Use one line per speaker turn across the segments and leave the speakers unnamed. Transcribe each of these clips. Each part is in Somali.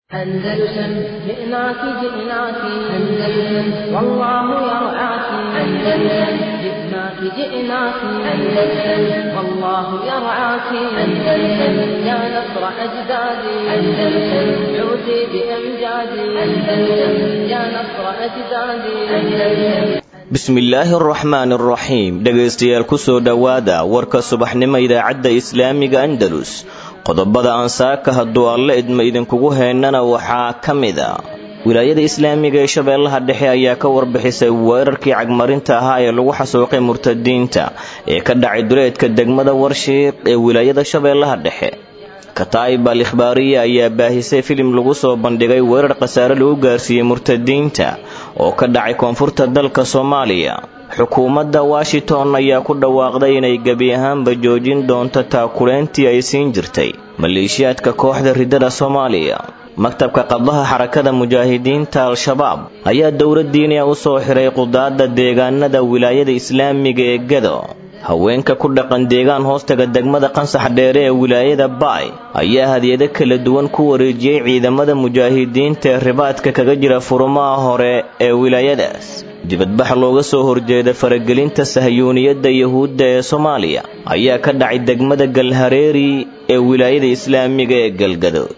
أندلسن جئناك جئناك أندلسن والله يرعاك أندلسن جئناك جئناك أندلسن والله يرعاك أندلسن يا نصر أجدادي أندلسن عودي بأمجادي أندلسن يا نصر أجدادي أندلسن
bismillaahi araxmaan araxiim dhegaystayaal kusoo dhowaada warka subaxnimo idaacadda islaamiga andalus qodobada aan saaka hadduu alle idma idinkugu heennana waxaa ka mid a wilaayada islaamiga ee shabeellaha dhexe ayaa ka warbixisay weerarkii cagmarinta ahaa ee lagu xasuuqay murtadiinta ee ka dhacay duleedka degmada warshiiq ee wilaayada shabeellaha dhexe kataa'ib al ikhbaariya ayaa baahisay filim lagu soo bandhigay weerar khasaare lagu gaarsiiyey murtadiinta oo ka dhacay koonfurta dalka soomaaliya xukuumadda washington ayaa ku dhawaaqday inay gebi ahaanba joojin doonto taakuleyntii ay siin jirtay maleeshiyaadka kooxda riddada soomaaliya maktabka qabdaha xarakada mujaahidiinta al-shabaab ayaa dowladdiiniya u soo xiray qudaadda deegaanada wilaayada islaamiga ee gado haweenka ku dhaqan deegaan hoostaga degmada qansax dheere ee wilaayada baay ayaa hadiyado kala duwan ku wareejiyey ciidamada mujaahidiinta ee ribaadka kaga jira furumaha hore ee wilaayadaas dibadbax looga soo horjeeda faragelinta sahyuuniyadda yuhuudda ee soomaaliya ayaa ka dhacay degmada galhareeri ee wilaayada islaamiga ee galgadood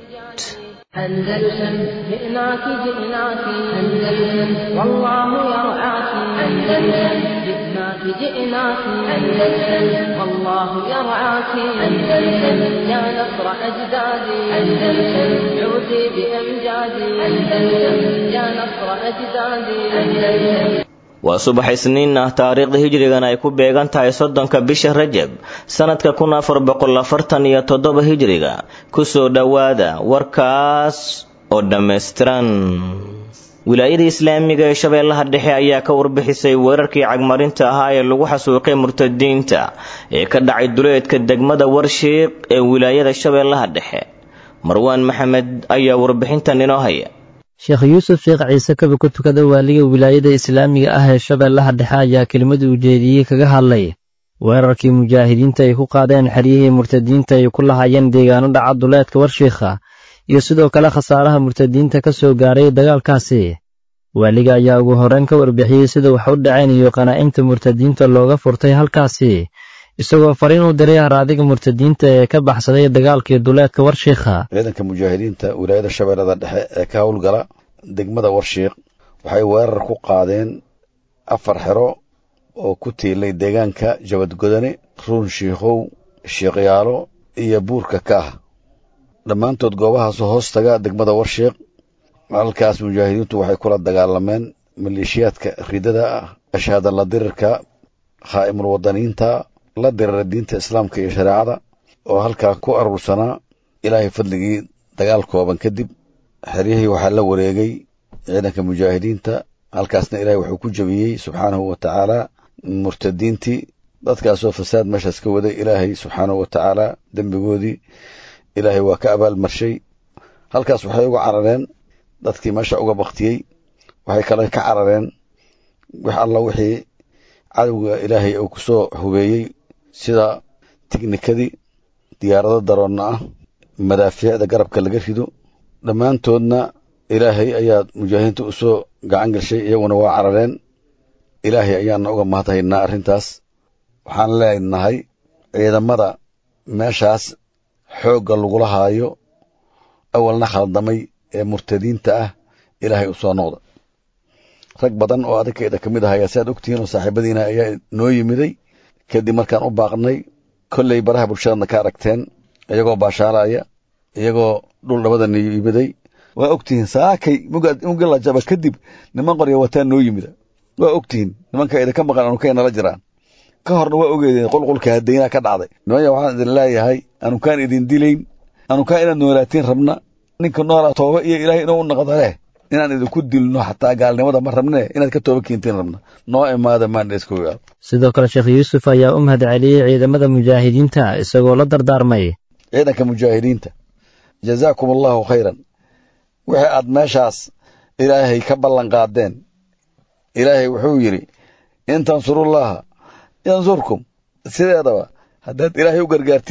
أندلسن جئناك جئناك أندلسن والله يرعاك أندلسن جئناك جئناك أندلسن والله يرعاك أندلسن يا نصر أجدادي أندلسن عودي بأمجادي أندلسن يا نصر أجدادي أندلسن
waa subax isniin ah taariikhda hijrigan ay ku beegan tahay soddonka bisha rajab sannadka kun afar boqol afartan iyo toddoba hijriga kusoo dhowaada warkaas oo dhammaystiran wilaayada islaamiga ee shabeellaha dhexe ayaa ka warbixisay weerarkii cagmarinta ahaa ee lagu xasuuqay murtadiinta ee ka dhacay duleedka degmada warshiiq ee wilaayada shabeellaha dhexe marwaan maxamed ayaa warbixintan inoo haya
sheekh yuusuf sheekh ciise kaba ku tukada waaliga wilaayada islaamiga ah ee shabeellaha dhexe ayaa kelimadu ujeediyey kaga hadlay weerarkii mujaahidiinta ay ku qaadeen xeryihii murtadiinta ay ku lahaayeen deegaano dhaca duleedka warshiikha iyo sidoo kale khasaaraha murtadiinta ka soo gaaray dagaalkaasi waaliga ayaa ugu horreyn ka warbixiyey sida wax u dhaceen iyo qanaa'imta murtadiinta looga furtay halkaasi isagoo fariin u diray haraadiga murtadiinta ee ka baxsaday dagaalkii duleedka warshiikha
ciidanka mujaahidiinta wilaayada shabeellada dhexe ee ka howlgala degmada warshiiq waxay weerar ku qaadeen afar xero oo ku tiilay deegaanka jabadgodane ruun shiikhow shiikhyaalo iyo buurka kaah dhammaantood goobahaasoo hoos taga degmada warshiiq halkaas mujaahidiintu waxay kula dagaalameen maleeshiyaadka ridada ah ashaadalla dirirka khaa'imul wadaniinta la dirira diinta islaamka iyo shareecada oo halkaa ku aruursanaa ilaahay fadligii dagaal kooban kadib xeryihii waxaa la wareegay ciidanka mujaahidiinta halkaasna ilaahay wuxuu ku jebiyey subxaanahu wa tacaala murtadiintii dadkaasoo fasaad meeshaas ka waday ilaahay subxaanahu wa tacaala dembigoodii ilaahay waa ka abaalmarshay halkaas waxay uga carareen dadkii meesha uga baktiyey waxay kale ka carareen wax alla wixii cadowga ilaahay uu ku soo hubeeyey sida tiknikadii diyaarado daroonna ah madaafiicda garabka laga rido dhammaantoodna ilaahay ayaa mujaahidiinta u soo gacan gashay iyaguna waa carareen ilaahay ayaana uga mahadhaynaa arrintaas waxaan leenahay ciidamada meeshaas xoogga lagula haayo awalna khaldamay ee murtadiinta ah ilaahay u soo noqda rag badan oo adagkeeda ka mid ahaya si aad ogtihiin oo saaxiibadiina ayaa noo yimiday kadib markaan u baaqnay kolley baraha bulshadana ka aragteen iyagoo baashaalaya iyagoo dhul dhabadana yimiday waa ogtihiin saakay mugilajaba kadib niman qorya wataa noo yimida waa ogtihiin nimanka idinka maqan anunkay nala jiraan ka horna waa ogeedeen qulqulka hadayna ka dhacday nimanya waxaan idin leeyahay anukaan idin dilayn anukaan inaad noolaatiin rabna ninka noolaa tooba iyo ilaahay inuu u naqda leh inaan idinku dilno xataa gaalnimada ma rabne inaad ka tooba keentiin rabna noo imaada maandheeskogaal
sidoo kale sheekh yuusuf ayaa u mahad celiyey ciidamada mujaahidiinta isagoo la dardaarmay
ciidanka mujaahidiinta jazaakum allahu khayran wixii aad meeshaas ilaahay ka ballan qaadeen ilaahay wuxuu yidhi in tansurullaha yansurkum sideedaba haddaad ilaahay u gargaartin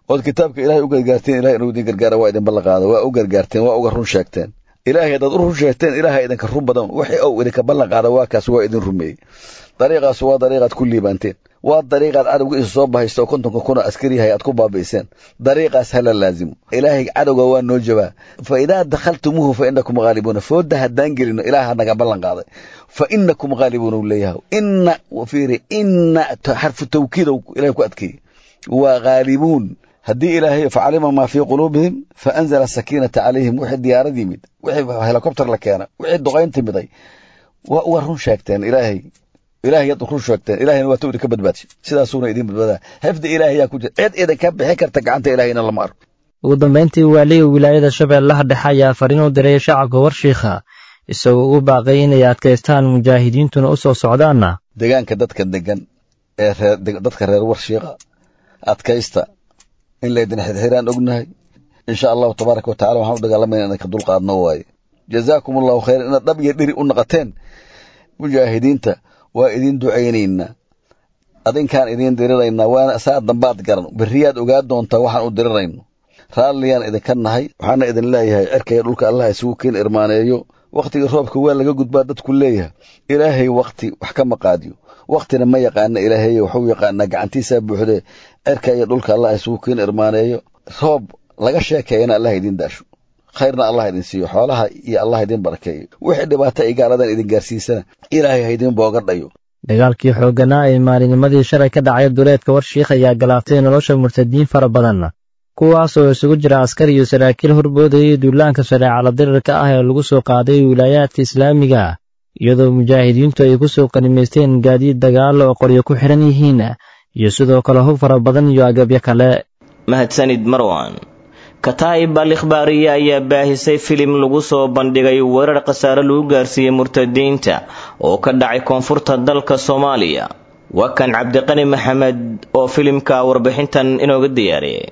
ood kitaabka ilahay u gargaarteen ilahay inuu idin gargaara waa idin ballan qaada waa u gargaarteen waa uga run sheegteen ilaahay haddaad u run sheegteen ilaahay idinka run badan wixii ou idinka ballan qaada waa kaas waa idin rumeeyey dariiqaas waa dariiqaad ku liibaanteen waa dariiqaad cadowga isu soo bahaysta oo kontonka kuna askariyahay aad ku baabi'iseen dariiqaas hala laazimo ilaahay cadowga waa noo jabaa fa idaa dakhaltumuuhu fa inakum ghaalibuuna fooda haddaan gelino ilaah naga ballan qaaday fa inakum ghaalibuuna u leeyahay inna fiiri inna xarfu tawkiidow ilahay ku adkeeyey waa ghaalibuun haddii ilaahay facalima maa fii quluubihim fa anzala sakiinata calayhim wixii diyaarad yimid wixii helikobter la keena wixii duqayn timiday waa uga run sheegteen ilaahay ilahay yaad run sheegteen ilahayna waa tawdi ka badbaadshay sidaasuuna idin badbaadaa xifdi ilaahay yaa ku jira cid idinka bixin karta gacanta ilahayna lama arko
ugu dambayntii waaliga wilaayada shabeellaha dhexe ayaa fariin u diray shacabka warshiikha isagoo ugu baaqay inay adkaystaan mujaahidiintuna u soo socdaanna
deegaanka dadka degan ee reer dadka reer warshiiqa adkaysta in laydin xirxiraan ognahay insha allahu tabaaraka wa tacala waxaan u dagaalamayna inaan ka dulqaadno waaye jazaakum allahu khayran inaad dhab iyo dhiri u naqateen mujaahidiinta waa idin ducaynaynaa adinkaan idiin diriraynaa waana saa dambaad garan berriyaad ogaa doontaa waxaan u dirirayno raalliyaan idinka nahay waxaana idin leeyahay cerkaya dhulka allah isugu keen irmaaneeyo wakhtiga roobka waa laga gudbaa dadku leeyahay ilaahay wakhti wax ka maqaadiyo wakhtina ma yaqaana ilaahay waxuu yaqaanaa gacantiisaa buuxdee cerka iyo dhulka allah isugu keen irmaaneeyo roob laga sheekeeyana allah idin daasho khayrna allah idin siiyo xoolaha iyo allah idin barakeeyo wixii dhibaato ay gaaladan idin gaarsiisana ilaahay ha idin booga dhayo
dagaalkii xoogganaa ee maalinimadii shalay ka dhacay duleedka warshiikh ayaa galaaftay nolosha murtadiin fara badan kuwaas oo isugu jira askar iyo saraakiil horboodayay duulaanka shareecala dirirka ah ee lagu soo qaaday wilaayaadka islaamiga iyadoo mujaahidiintu ay ku soo qanimaysteen gaadiid dagaalo oo qoryo ku xidhan yihiin iyo sidoo kale hub fara badan iyo agabyo kale
mahadsanid marwan kataa'ib al ikhbaariye ayaa baahisay filim lagu soo bandhigay weerar khasaare lagu gaarsiiyey murtadiinta oo ka dhacay koonfurta dalka soomaaliya waa kan cabdiqani maxamed oo filimka warbixintan inooga diyaariyay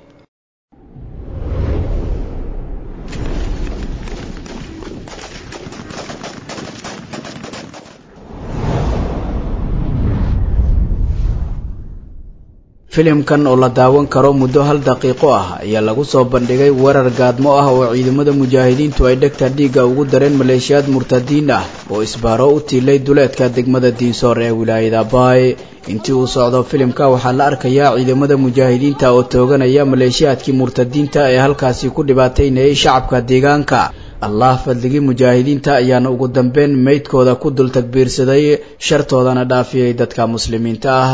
filimkan oo la daawan karo muddo hal daqiiqo ah ayaa lagu soo bandhigay weerar gaadmo ah oo ciidamada mujaahidiintu ay dhegta dhiigga ugu dareen maleeshiyaad murtadiin ah oo isbaaro u tiilay duleedka degmada diinsoor ee wilaayada baay intii uu socdo filimka waxaa la arkayaa ciidamada mujaahidiinta oo tooganaya maleeshiyaadkii murtadiinta ee halkaasi ku dhibaataynayay shacabka deegaanka allah fadligii mujaahidiinta ayaana ugu dambeyn meydkooda ku dul tagbiirsaday shartoodana dhaafiyey dadka muslimiinta ah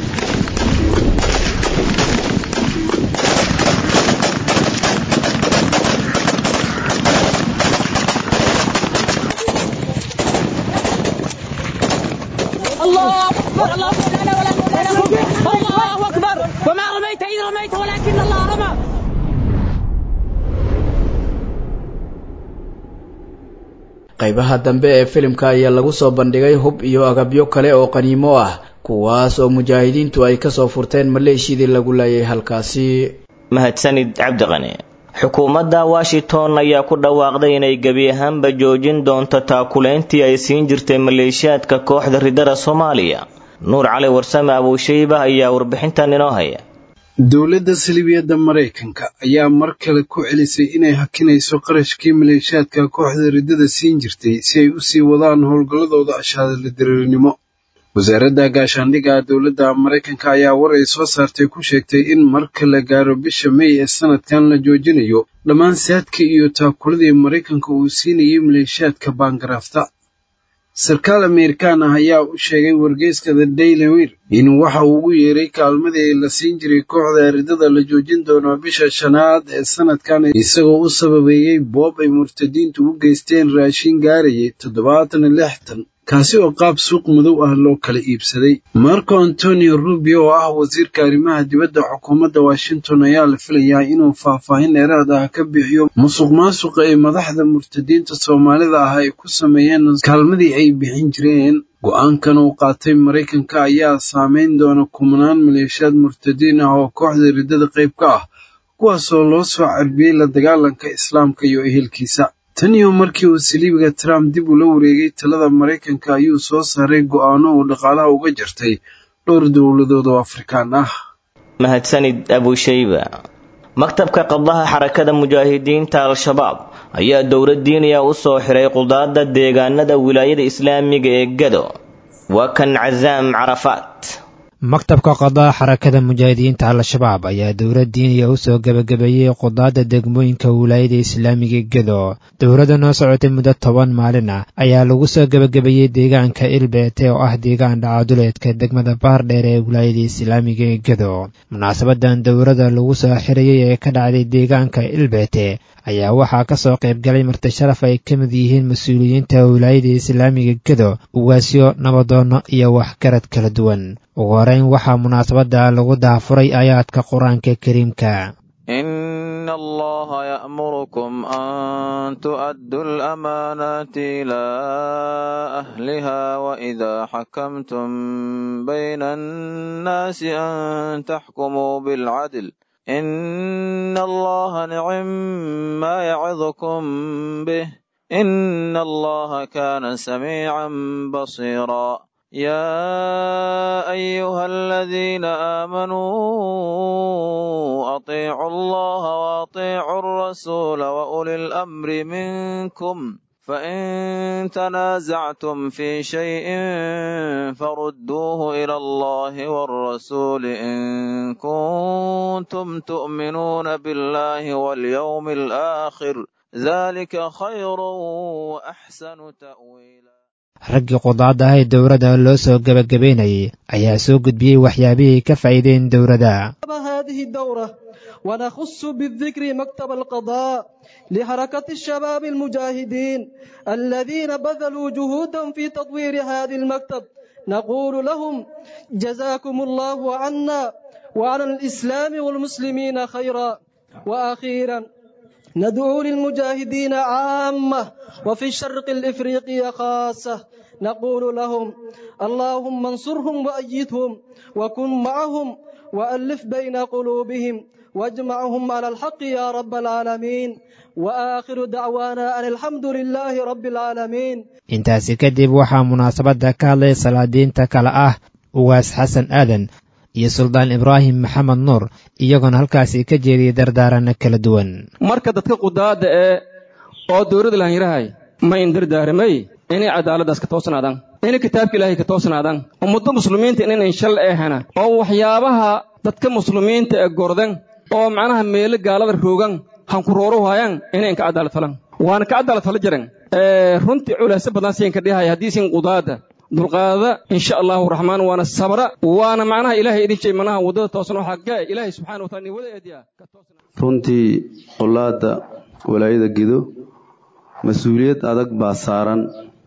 الله اكبر الله اكبر لا ولا قوه الله اكبر وما رميت اذ رميت ولكن الله رمى
qaybaha dambe ee filimka ayaa lagu soo bandhigay hub iyo agabyo kale oo qaniimo ah kuwaas oo mujaahidiintu ay kasoo furteen maleeshiyadii lagu laayay halkaasi
mahadsanid cabdiqani xukuumadda washington ayaa ku dhawaaqday inay gebi ahaanba joojin doonto taakuleyntii ay siin jirtay maleeshiyaadka kooxda ridada soomaaliya nuur cali warsame abuushayba ayaa warbixintan inoo haya
dowladda salibiyadda maraykanka ayaa mar kale ku celisay inay hakinayso qarashkii maleeshiyaadka kooxda riddada siin jirtay si ay u sii wadaan howlgalladooda ashaadala diriirnimo wasaaradda gaashaandhigga dowladda maraykanka ayaa war ay soo saartay ku sheegtay in marka la gaaro bisha mey ee sanadkan la joojinayo dhammaan saadka iyo taakuladii maraykanka uu siinayay maleeshiyaadka baangaraafta sarkaal amerikaan ah ayaa u sheegay wargeyska the daily wir in waxa uu ugu yeeray kaalmadii la siin jiray kooxda riddada la joojin doono bisha shanaad ee sanadkan isagoo u sababeeyey boob ay murtadiintu u geysteen raashin gaarayay toddobaatan lixtan kaasi oo qaab suuq madow ah loo kala iibsaday marco antonio rubio oo ah wasiirka arrimaha dibadda xukuumadda washington ayaa la filayaa inuu faahfaahin dheeraad ah ka bixiyo musuq maasuqa ee madaxda murtadiinta soomaalida ah ay ku sameeyeen kaalmadii ay bixin jireen go-aankan uu qaatay maraykanka ayaa saameyn doona kumanaan maleeshiyaad murtadiin ah oo kooxda riddada qayb ka ah kuwaasoo loo soo carbiyey la dagaalanka islaamka iyo ehelkiisa tan iyo markii uu saliibiga trump dib ula wareegay talada maraykanka ayuu soo saaray go'aano uu dhaqaalaha uga jartay dhowr dowladood oo afrikaan ah
mahadsanid abushayba maktabka qadaha xarakada mujaahidiinta al-shabaab ayaa dowlad diiniya u soo xiray qudaada deegaanada wilaayada islaamiga ee gado waa kan casaam carafaat
maktabka qadaha xarakada mujaahidiinta al-shabaab ayaa dowlad diiniya u soo gebagabeeyey qudaada degmooyinka wilaayada islaamiga gedo dowladda noo socotay muddo toban maalin ah ayaa lagu soo gebagabeeyey deegaanka ilbeete oo ah deegaan dhacaduleedka degmada baardheer ee wilaayada islaamiga ee gedo munaasabadan dowladda lagu soo xirayey ee ka dhacday deegaanka ilbeete ayaa waxaa ka soo qayb galay marti sharaf ay ka mid yihiin mas-uuliyiinta wilaayada islaamiga gedo ugaasyo nabadoono iyo waxgarad kala duwan ugu horeyn waxaa munaasabadda lagu daafuray aayaadka qur-aanka kariimka
إن الله يأمركم أن تؤدوا الأمانات إلى أهلها وإذا حكمتم بين الناس أن تحكموا بالعدل إن الله نعم ما يعظكم به إن الله كان سميعا بصيرا يا أيها الذين آمنوا أطيعوا الله وأطيعوا الرسول وأولي الأمر منكم فإن تنازعتم في شيء فردوه إلى الله والرسول إن كنتم تؤمنون بالله واليوم الآخر ذلك خير وأحسن تأويلا
raggii qudaadda ah ee dowladda loo soo gebagabaynayay ayaa soo gudbiyey waxyaabihii ka faa'iideen dowladda
هذه الدورة ونخص بالذكر مكتب القضاء لحركة الشباب المجاهدين الذين بذلوا جهودا في تطوير هذا المكتب نقول لهم جزاكم الله عنا وعن الإسلام والمسلمين خيرا وأخيرا ندعو للمجاهدين عامة وفي الشرق الإفريقي خاصة نقول لهم اللهم انصرهم وأيدهم وكن معهم وألف بين قلوبهم واجمعهم على الحق يا رب العالمين وآخر دعوانا أن الحمد لله رب العالمين
intaasi kadib waxaa munaasabadda ka hadlay salaadiinta kale ah ugaas xasan aadan iyo suldaan ibraahim maxamed nuur iyagoona halkaasi ka jeediyey dardaaranno kala duwan
marka dadka qudaadda ee oo dowladda laanyarahay ma indardaaramay inay cadaaladdaas ka toosnaadaan inay kitaabka ilaahay ka toosnaadaan ummadda muslimiinta inayn shal eehana oo waxyaabaha dadka muslimiinta ee gordan oo macnaha meelo gaalada roogan hankurooro waayaan inayn ka cadaalad falan waana ka cadaalad fala jiran runtii culaase badan siin ka dhihaya haddii siin qudaadda dulqaada insha allahu raxmaan waana sabra waana macnaha ilaahay idin jey manaha waddada toosan oo xaggee ilaahay subxana wa taala ni wada eediya
runtii qolaadda walaayada gido mas-uuliyad adag baa saaran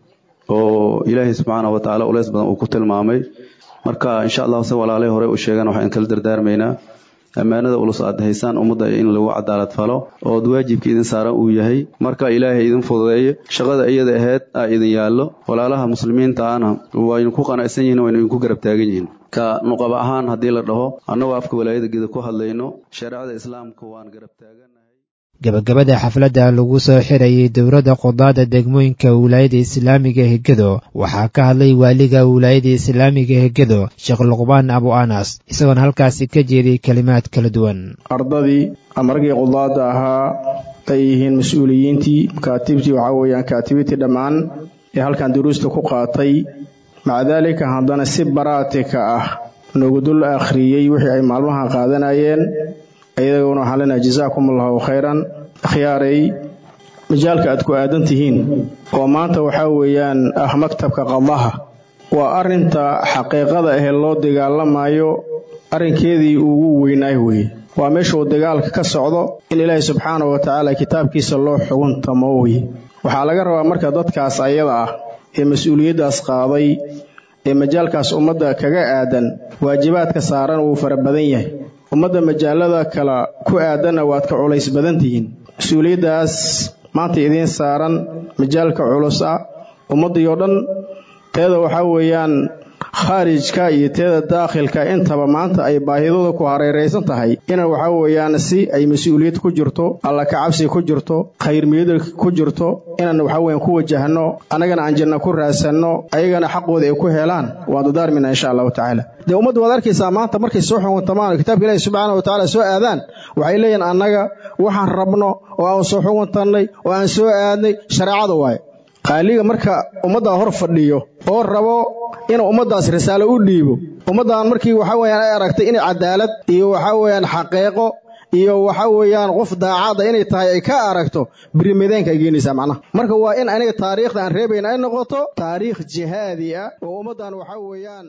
oo ilaahay subxaana wa tacaala uleys badan uu ku tilmaamay marka insha allahu se walaalay hore u sheegaan waxaan kala dardaarmaynaa ammaanada ulus aad haysaan ummadda in lagu cadaalad falo ood waajibka idin saaran uu yahay marka ilaahay idin fududeeyo shaqada iyada ahayd aa idin yaallo walaalaha muslimiinta ahna waynu ku qanacsan yihiin waynu idinku garab taagan yihiin ka nuqaba ahaan haddii la dhaho annagoo afka walaayada geda ku hadlayno shareecada islaamka waan garab taagan
gebagabada xafladda lagu soo xirayay dowladda qudaadda degmooyinka wilaayada islaamiga hegedo waxaa ka hadlay waaliga wilaayada islaamiga hegedo sheekh luqbaan abu anas isagoona halkaasi ka jeediyey kelimaad kala duwan
ardadii ama raggii qudaadda ahaa ay yihiin mas-uuliyiintii kaatibtii waxaa weeyaan kaatibitii dhammaan ee halkan duruusta ku qaatay maca daalika haddana si baraatika ah noogu dul akhriyey wixii ay maalmaha qaadanayeen iyaguna waxaan leenahay jazaakum allahu khayran akhyaaray majaalka aad ku aadan tihiin oo maanta waxaa weeyaan ah maktabka qadaha waa arrinta xaqiiqada ahee loo dagaalamayo arrinkeedii ugu weynaay weye waa meeshuu dagaalka ka socdo in ilaahay subxaana wa tacaala kitaabkiisa loo xuguntamo weye waxaa laga rabaa marka dadkaas ayada ah ee mas-uuliyaddaas qaaday ee majaalkaas ummadda kaga aadan waajibaadka saaran wuu fara badan yahay ummadda majaalada kale ku aadanna waad ka culays badan tihiin mas-uuliyaddaas maanta idiin saaran majaalka culus ah ummaddii oo dhan teeda waxaa weeyaan khaarijka iyo teeda daakhilka intaba maanta ay baahidooda ku hareeraysan tahay ina waxaa weeyaan si ay mas-uuliyad ku jirto alla kacabsi ku jirto khayrmiyada ku jirto inaan waxaa weeyaan ku wajahno annagana aan janna ku raadsanno ayagana xaqooda ay ku helaan waan dadaarmina insha allahu tacaala dee ummaddu waad arkaysaa maanta markay soo xuguntamaan oo kitaabka ilaahi subxaana wa tacaala soo aadaan waxay leeyihin annaga waxaan rabno oo aan soo xuguntannay oo aan soo aadnay shareecada waaye qaaliga marka ummaddaa hor fadhiyo oo rabo inuu ummaddaas risaalo u dhiibo ummaddan markii waxaa weeyaan ay aragtay inay cadaalad iyo waxaa weeyaan xaqeeqo iyo waxaa weeyaan qof daacadda inay tahay ay ka aragto birimadeenka ay geenaysaa macnaha marka waa in aniga taariikhda aan reebayna ay noqoto taariikh jihaadi ah oo ummaddan waxaa weeyaan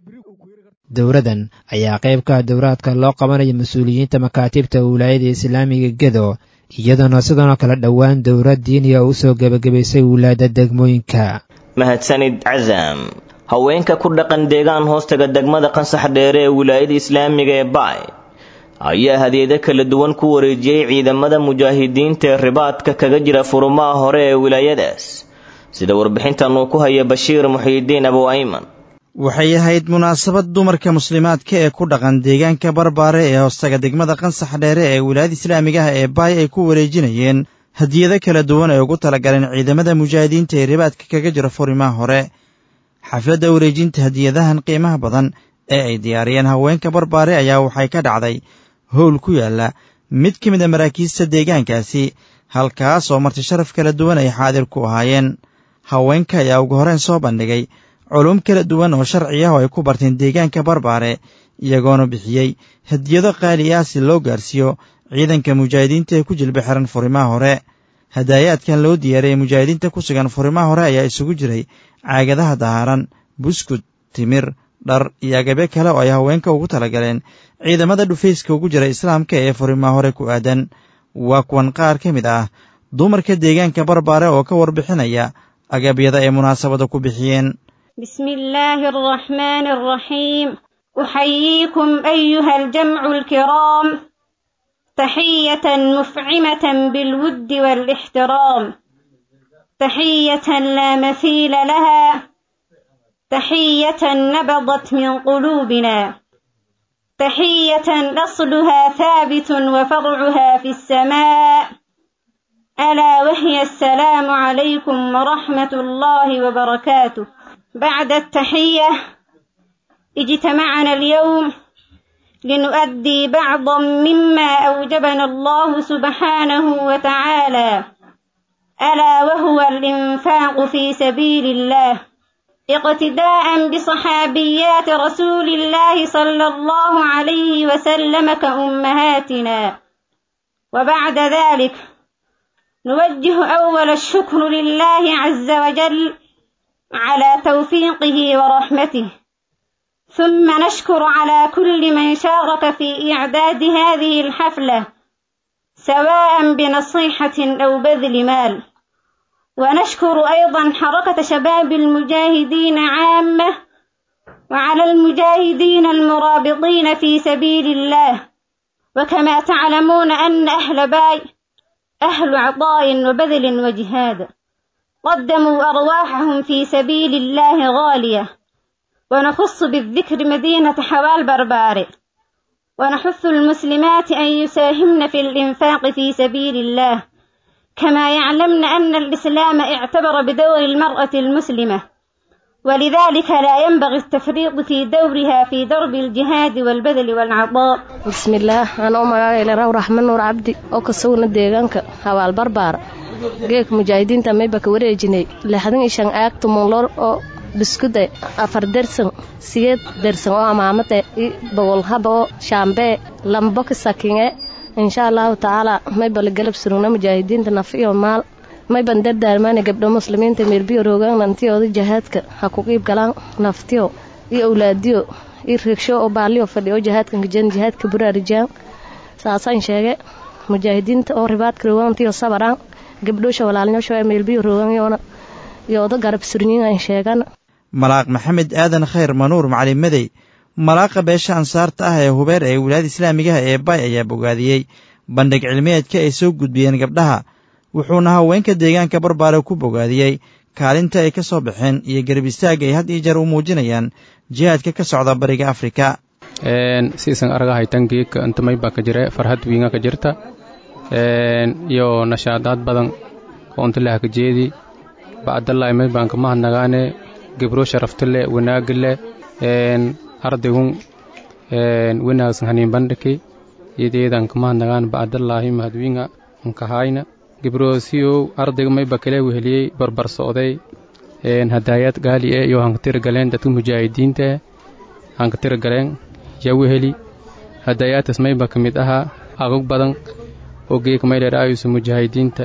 dowladdan ayaa qayb ka ah dowraadka loo qabanaya mas-uuliyiinta makaatibta wilaayada islaamiga gedo iyadoona sidanoo kale dhowaan dowlad diiniya u soo gebagabaysay wilaada degmooyinka
mahadsanid casam haweenka ku dhaqan deegaan hoostaga degmada qansax dheere ee wilaayada islaamiga ee baay ayaa hadiyado kala duwan ku wareejiyey ciidamada mujaahidiinta ee ribaadka kaga jira furumaha hore ee wilaayadaas sida warbixintan uu ku haya bashiir muxiidiin abu ayman
waxay ahayd munaasabad dumarka muslimaadka ee ku dhaqan deegaanka barbaare ee hoostaga degmada qansax dheere ee wilaayada islaamiga ah ee baay ay ku wareejinayeen hadiyado kala duwan ay ugu talagaleen ciidamada mujaahidiinta ee ribaadka kaga jira furimaha hore xafladda wareejinta hadiyadahan qiimaha badan ee ay diyaariyeen haweenka barbaare ayaa waxay ka dhacday howl ku yaalla mid ka mid a maraakiista deegaankaasi halkaas oo marti sharaf kala duwan ay xaadir ku ahaayeen haweenka ayaa ugu horeen soo bandhigay culum kala duwan oo sharci ah oo ay ku barteen deegaanka barbaare iyagoona bixiyey hadiyado qaali ah si loo gaarsiiyo ciidanka mujaahidiinta ee ku jilba xiran furimaha hore hadaayaadkan loo diyaariyey mujaahidiinta ku sugan furimaha hore ayaa isugu jiray caagadaha dahaaran buskud timir dhar iyo agabe kale oo ay haweenka ugu talagaleen ciidamada dhufayska ugu jira islaamka ee furimaha hore ku aadan waa kuwan qaar ka mid ah dumarka deegaanka barbaare oo ka warbixinaya agabyada ay munaasabada ku bixiyeen
بسم الله الرحمن الرحيم أحييكم أيها الجمع الكرام تحية مفعمة بالود والاحترام تحية لا مثيل لها تحية نبضت من قلوبنا تحية أصلها ثابت وفرعها في السماء ألا وهي السلام عليكم ورحمة الله وبركاته بعد التحية اجتمعنا اليوم لنؤدي بعضا مما أوجبنا الله سبحانه وتعالى ألا وهو الإنفاق في سبيل الله اقتداء بصحابيات رسول الله صلى الله عليه وسلم كأمهاتنا وبعد ذلك نوجه أول الشكر لله عز وجل على توفيقه ورحمته ثم نشكر على كل من شارك في إعداد هذه الحفلة سواء بنصيحة أو بذل مال ونشكر أيضا حركة شباب المجاهدين عامة وعلى المجاهدين المرابطين في سبيل الله وكما تعلمون أن أهل باي أهل عطاء وبذل وجهاد قدموا أرواحهم في سبيل الله غالية ونخص بالذكر مدينة حوال برباري ونحث المسلمات أن يساهمن في الإنفاق في سبيل الله كما يعلمن أن الإسلام اعتبر بدور المرأة المسلمة ولذلك لا ينبغي التفريط في دورها في درب الجهاد والبذل والعطاء
بسم الله أنا أم إلى رحمن نور عبدي أو كسونا ديغانك حوال بربار geek mujaahidiinta mayba ka wareejinay lixdan iyo shan aag tumunloor oo biskude afar dersan siyeed dersan oo amaamade i bogol haba oo shaambee lambo ka sakinge insha allahu tacaala mayba la galab surugna mujaahidiinta naf iyo maal mayban dardaarmaana gabdho muslimiinta meelbiyo roogaan nantiyooda jahaadka ha ku qiib galaan naftiyo iyo awlaadiyo iyo reegsho oo baaliyo fadhi oo jahaadkan kajan jahaadka buraarijaan saasaan sheege mujaahidiinta oo ribaadka roogaantiyo sabaraan gabdhoosha walaalnyoosha meelbiyo rooganyoona yooda garab surnyin aan sheegan
malaaq maxamed aadan khayr manuur macalin madey malaaqa beesha ansaarta ah ee hubeer ee wilaayada islaamigaha ee bay ayaa bogaadiyey bandhig cilmiyeedka ay soo gudbiyeen gabdhaha wuxuuna haweenka deegaanka barbaare ku bogaadiyey kaalinta ay ka soo baxeen iyo garab istaagga ay had iyo jeer u muujinayaan jihaadka ka socda bariga afrika
siisan aragahay tangeeka intamay baa ka jira farhad wiinga ka jirta iyo nashaadaad badan oo intilaha ka jeedi bacdallaahi may baan kama hadnagaane gebro sharafta leh wanaagga leh ardaygun wanaagsan haniin bandhiki iyadeedan kama hadnagaan bacdallaahi mahadwiinga nkahayna gebroosiyow ardayga may bakale weheliyey barbar socday hadaayad gaali e iyo hankatira galeen dadka mujaahidiinta hankatira galeen yaa weheli hadaayaadtaas mayba ka mid ahaa agog badan oo geeka mayleeraayusa mujaahidiinta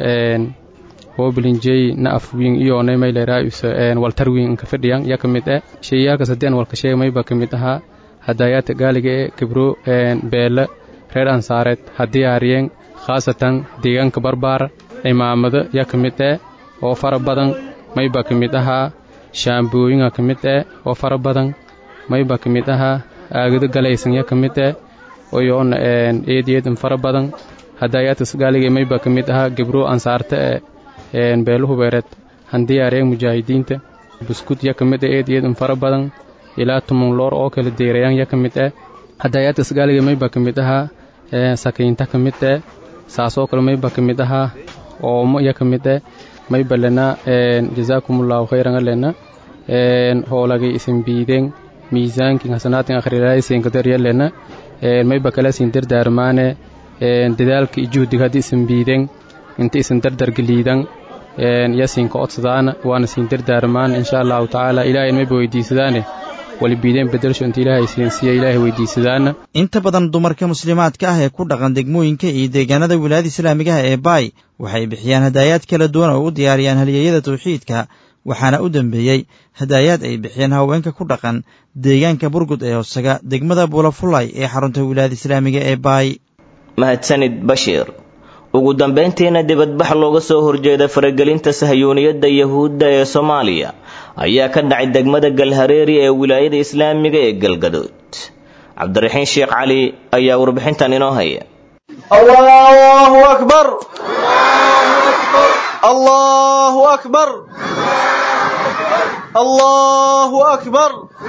hoobilinjey na afwiin iyoonay mayleeraayusa waltarwiin inka fadhiyan yaa ka mid eh sheeyaalkaas haddii aan walka sheega mayba ka mid ahaa hadaayaadta gaaliga ee gebro beele reer ansaareed haddii aariyeen khaasatan deegaanka barbaar cimaamado yaa ka mid eh oo fara badan mayba ka mid ahaa shaambooyinga ka mid eh oo fara badan mayba ka mid ahaa aagado galaysan yaa ka mid eh oyoona eedeedan fara badan hadaayaadkas gaaliga mayba ka mid ahaa gebro ansaarta ee beeluhubeereed handiyaareen mujaahidiinta buskud yaa ka mid eh eedeedan fara badan ilaa tumun loor oo kala deerayaan yaa ka mid eh hadaayaadkas gaaliga mayba ka mid ahaa sakiinta ka mid eh saasoo kale mayba ka mid ahaa oomo yaa ka mid eh mayba lena jazaakumullahu khayran alena hoolagay isin biideen miisaankin hasanaatin akhriraysinkadariyalena mayba kala isin dardaarmaane dadaalka iyo juhdiga haddii isin biideen inta isin dardargeliidan yasinka codsadaana waana siin dardaarmaan insha allahu tacaala ilaahay mayba weydiisadaane walibiideen bedelsho inta ilaahay siinsiiya ilaahay weydiisadaana
inta badan dumarka muslimaadka ah ee ku dhaqan degmooyinka iyo deegaanada wilaayada islaamigaha ee baay waxay bixiyaan hadaayaad kala duwan oo u diyaariyaan halyeeyada tawxiidka waxaana u dambeeyey hadaayaad ay bixiyeen haweenka ku dhaqan deegaanka burgud ee hoosaga degmada buulafulay ee xarunta wilaayada islaamiga ee baay
mahadsanid bashiir ugu dambayntiina dibadbax looga soo horjeeda faragelinta sahyuuniyadda yahuudda ee soomaaliya ayaa ka dhacay degmada galhareeri ee wilaayada islaamiga ee galgadood cabdiraxiin sheekh cali ayaa warbixintan inoo haya
allahu akbar allahu akbar allahu akbar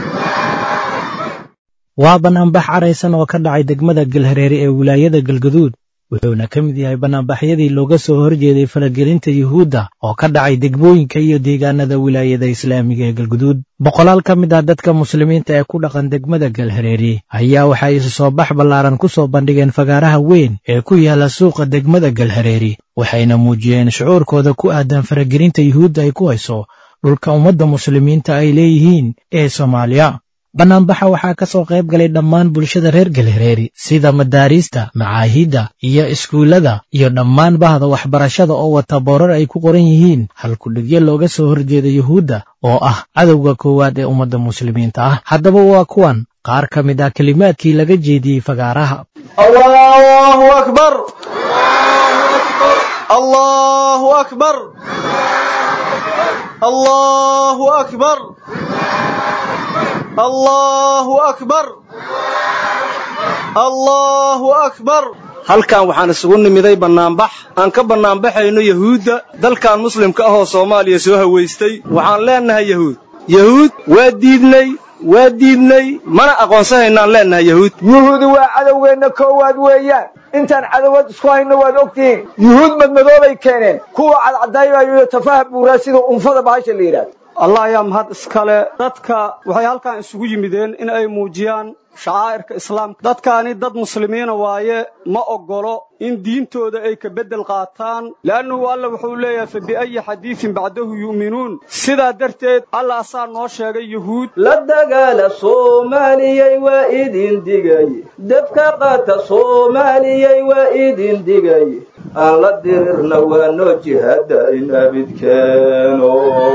waa banaanbax caraysan oo ka dhacay degmada galhareere ee wilaayada galgaduud wuxuuna ka mid yahay banaanbaxyadii looga soo horjeeday faragelinta yuhuudda oo ka dhacay degmooyinka iyo deegaanada wilaayada islaamiga ee galguduud boqolaal ka mid ah dadka muslimiinta ee ku dhaqan degmada galhareere ayaa waxay isu soo bax ballaaran ku soo bandhigeen fagaaraha weyn ee ku yaala suuqa degmada galhareere waxayna muujiyeen shucuurkooda ku aadan faragelinta yuhuudda ay ku hayso dhulka ummadda muslimiinta ay leeyihiin ee soomaaliya bannaanbaxa waxaa ka soo qayb galay dhammaan bulshada reer galhareeri sida madaariista macaahidda iyo iskuullada iyo dhammaan bahda waxbarashada oo wata boorar ay ku qoran yihiin halkudhigyo looga soo horjeeda yuhuudda oo ah cadowga koowaad ee ummadda muslimiinta ah haddaba waa kuwan qaar ka mid ah kelimaadkii laga jeediyey fagaaraha
allahu akbar allahu akbar allahu akbar allahu akbar allahu akbar halkan waxaan isugu nimiday bannaanbax aan ka bannaanbaxayno yahuudda dalkan muslimka ah oo soomaaliya soo hawaystay waxaan leennahay yahuud yahuud waa diidnay waa diidnay mana aqoonsanaynaan leennahay yahuud
yuhuudi waa cadowgeenna koowaad weeyaan intaan cadowad isku hayno waad ogtihiin yuhuud madmadoobay keeneen kuwa cadcadaynayo iyo tafaha buuraa sida unfada bahasha la yidhaahdo
allah ayaa mahad iskale dadka waxay halkan isugu yimideen in ay muujiyaan shacaa'irka islaamka dadkaani dad muslimiina waaye ma oggolo in diintooda ay ka beddel qaataan le'annuhu alla wuxuu leeyahay fa biayi xadiidin bacdahu yu'minuun sidaa darteed alla asaa noo sheegay yuhuud
la dagaala soomaaliyey waa idin digay dabka qaata soomaaliyey waa idin digay aan la dirirna waa noo jihaada in abidkeeno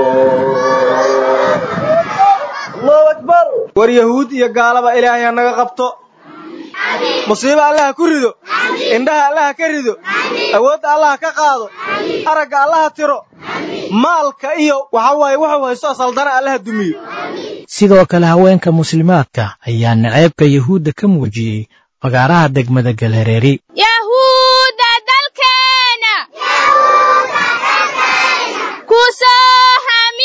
war yahuud iyo gaalaba ilaahay ha naga qabto musiibo allaha ku rido indhaha allaha ka rido awoodda allaha ka qaado aragga allaha tiro maalka iyo waxa waaye wuxuu haysto saldana allaha dumiyo
sidoo kale haweenka muslimaadka ayaa naceebka yuhuudda ka muujiyey fagaaraha degmada galhareeri
yahuudda dalkeena ku soo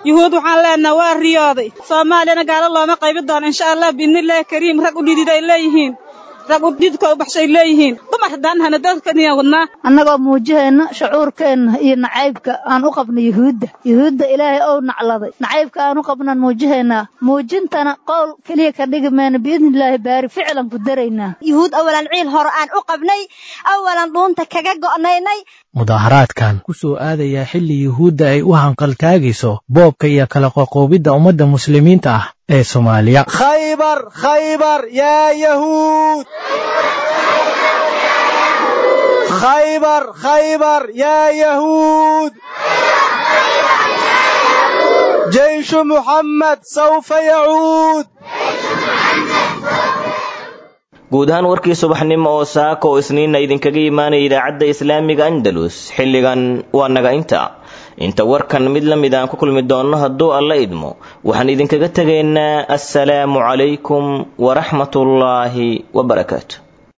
yuhuud waxaan leenaha waa riyooday soomaaliyana gaalo looma qaybin doono insha allah biidnillaahi kariim rag u dhidid ay leeyihiin rag u dhididka u baxshay leeyihiin dumar haddaan hana dadkaniyan wadnaa
annagoo muujihayna shucuurkeenna iyo nacaybka aan u qabno yuhuudda yuhuudda ilaahay ou nacladay nacaybka aan u qabnaan muujihaynaa muujintana qowl keliya ka dhigi mayna biidnillaahi baari ficlan ku daraynaa
yuhuud awalan ciil hore aan u qabnay awalan dhuunta kaga go'naynay
mudaharaadkan ku soo aadayaa xilli yuhuudda ay u hanqaltaagayso boobka iyo kala qoqoobidda ummadda muslimiinta ah ee soomaaliya
khaybar khaybar yaa yahuud khaybar khaybar yaa yahuud jeyshu muxammed sawfa yacuud
guud ahaan warkii subaxnimo oo saaka oo isniinna idinkaga imaanaya idaacadda islaamiga andalus xilligan waa naga inta inta warkan mid la mid aan ku kulmi doonno hadduu alla idmo waxaan idinkaga tegaynaa assalaamu calaykum waraxmatullaahi wabarakaatu